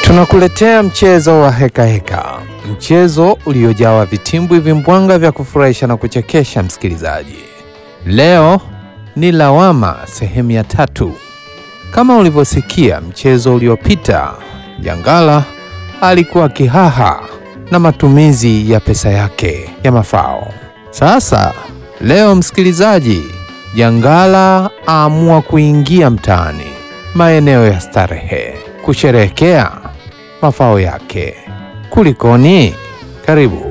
Tunakuletea mchezo wa heka heka, mchezo uliojawa vitimbwi vimbwanga vya kufurahisha na kuchekesha. Msikilizaji, leo ni lawama sehemu ya tatu. Kama ulivyosikia mchezo uliopita, Jangala alikuwa kihaha na matumizi ya pesa yake ya mafao. Sasa leo, msikilizaji, Jangala aamua kuingia mtaani, maeneo ya starehe, kusherehekea mafao yake. Kulikoni? Karibu.